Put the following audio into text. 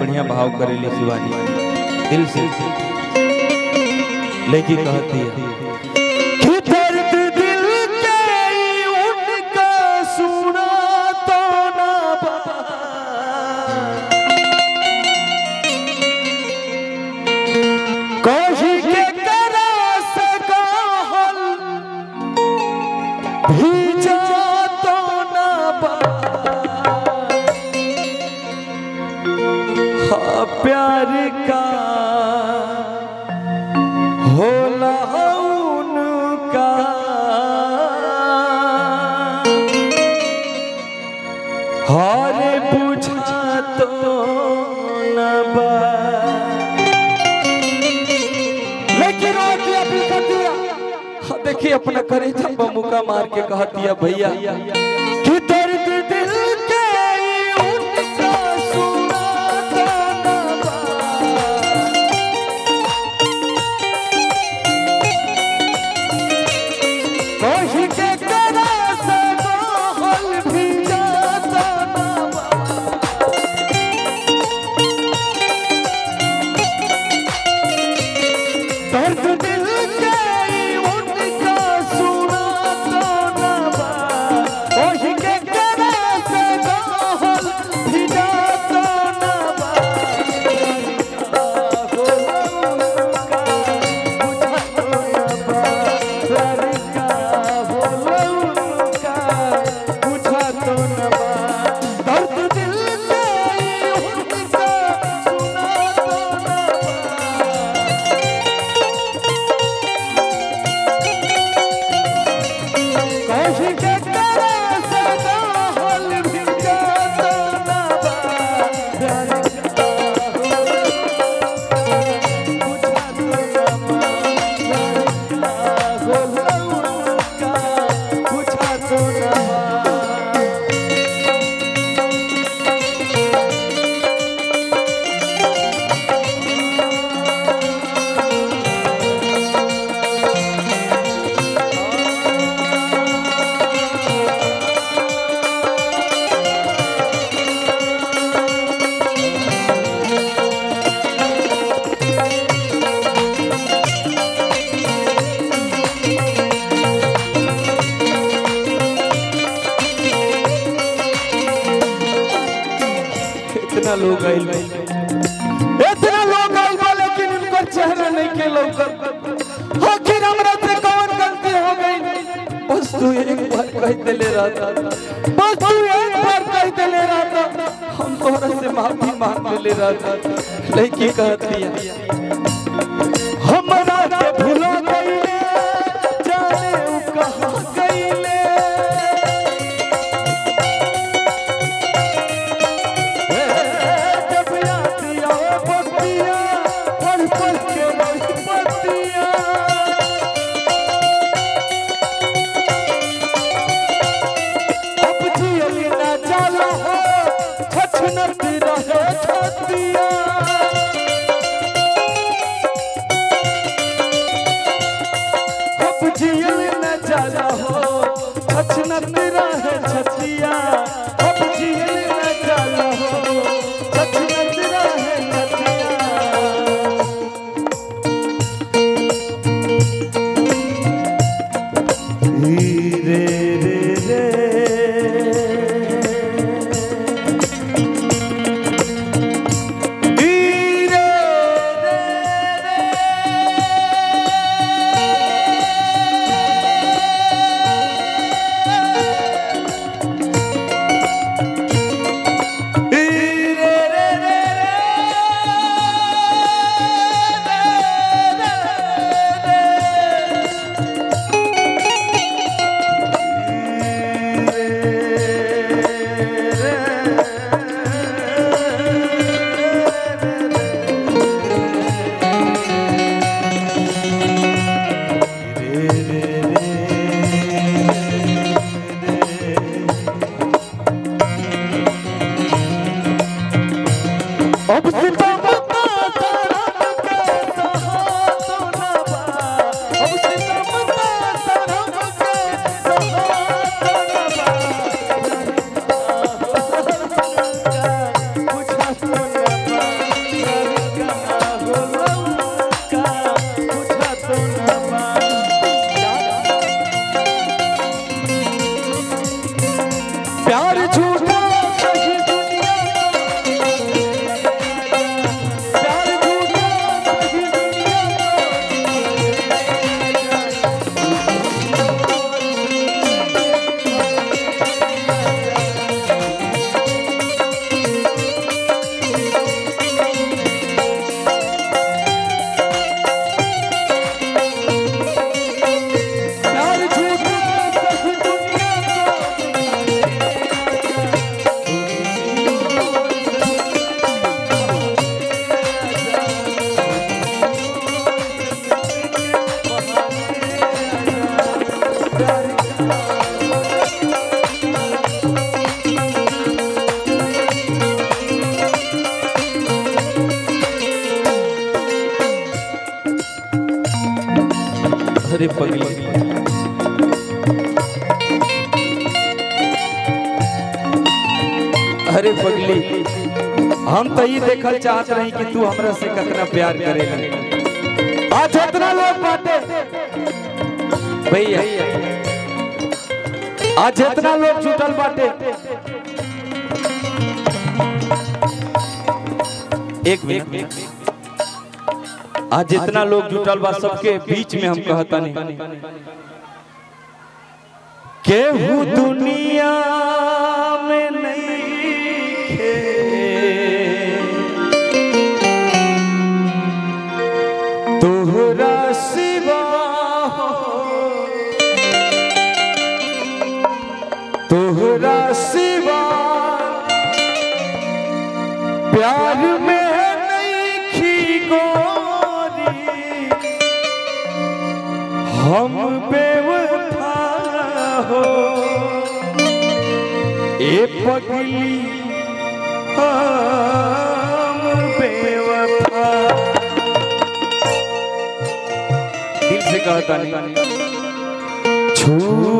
बढ़िया भाव करेली शिवानी दिल से लेके कहती है कि दर्द दिल के उनका सुना तो ना बा। कोशी के करा सका हल भीजा तो ना बा। हाँ प्यार का होला उनका हारे पूछा तो न बा लेकिन और दिया भी कर दिया हाँ, देखिए अपना करे छप्पा मुका मार के कहा दिया भैया कि दर्द दिल के उनका सुना तो न बा। कोशी के करा से हल भी जाता ना बा। दर्द दिल के उनका सुना तो ना बा। कोशी के करा से हल भी जाता ना बा। इतना लोग आइल बा। इतना लोग आइल बा लेकिन उनकर चेहरा नहीं के लौकत आखिर हमरा से कौन गलती हो गई बस तू एक बार कह देले रहता बस तू एक बार कह देले रहता हम तोहरा से माफी मांग लेले रहता लड़की कहती है हमरा के भुला गईले जाने उ कहां गईले जब याद आवे बतिया, पल पल के वही बतिया। अब जियल ना जाला हो, छछनत रहे छतिया। अरे पगली अरे पगली हम तो ये देखल चाहत रही कि तू हमरा से कितना प्यार करेगा आज इतना लोग बाटे भैया आज इतना लोग जुटल बाटे एक मिनट आज जितना लोग जुटल बा सबके बीच में हम कहता नहीं केहू दुनिया में नहीं खे तोहरा सिवा हो तोहरा सिवा प्यार में नहीं खी गोरी हम बेवफा हो ए पगली हम बेवफा दिल से कहता नहीं छू